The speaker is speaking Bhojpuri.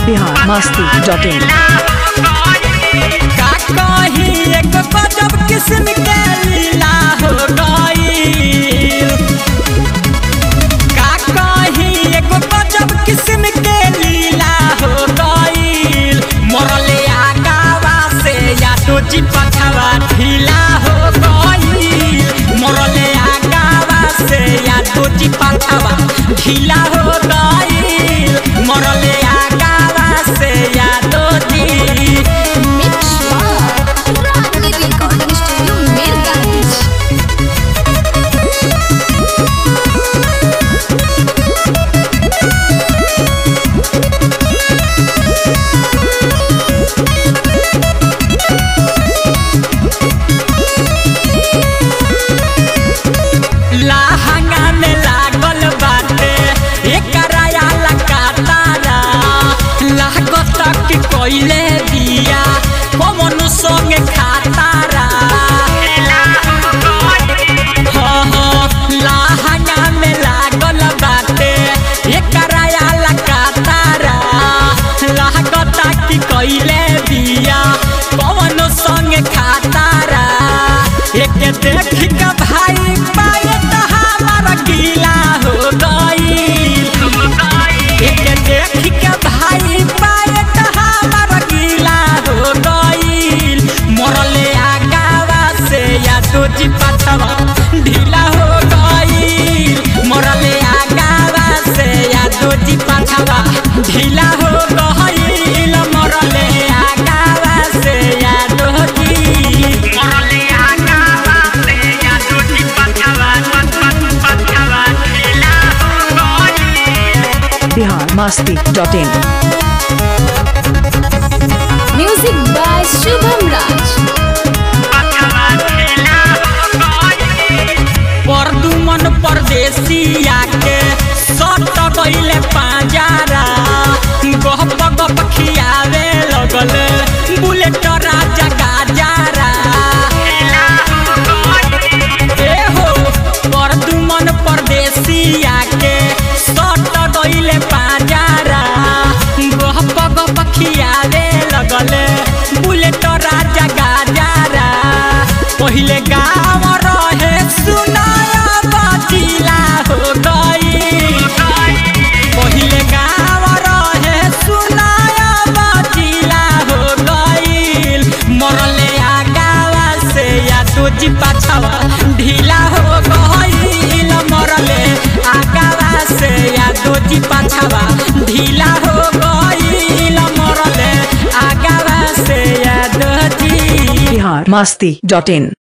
बिहार मस्ती डॉट इन का कही एक गजब किस्म के लीला हो गईल का कही एक गजब किस्म के लीला हो गईल मरले आगावा से या तो जी पछवा ढीला हो गईल मरले आगावा से या तो जी पछवा ढीला हो गईल मरले आगावा से या तो जी Mix Bar. Rani Recording Studio, Mirgaj. लहंगा में लागल बाटे एकरा आला कातारा लागत कि कोइले दिया कमन संगे खातारा हाँ, हाँ, लहंगा में लागल बाटे एकरा आला कातारा लागत कि कोइले दिया कमन संगे खातारा एक देख के भाई पाए तो हमारा गीला हो गईल एक देख के भाई पाए तो हमारा गीला हो गईल मरले आगावा से या तो जी पछवा ढीला हो गईल मरले आगावा से या तो जी पछवा ढीला हो गईल मरले आगावा से या तो जी मरले आगावा से या तो जी पछवा पछवा ढीला हो गईल Bihar Masti dot in Music by Shubham Raj. परदुमन परदेसिया के सट गइले पांजारा गप गप खियावे लगल बुलेट राजा गाजारा ए हो परदुमन परदेसिया के सट गइले पांजारा गप गप खियावे लगल बुलेट राजा गाजारा पहिले गाँव रहे सुनाया बाजिला हो गई पहिले गाँव रहे सुनाया बाजिला हो गईल मरले आगावा से या तो जी पाछवा ढीला हो गईल मरले आगावा से या तो जी पाछवा ढीला हो गईल मरले आगावा से या तो जी बिहार मस्ती डॉट इन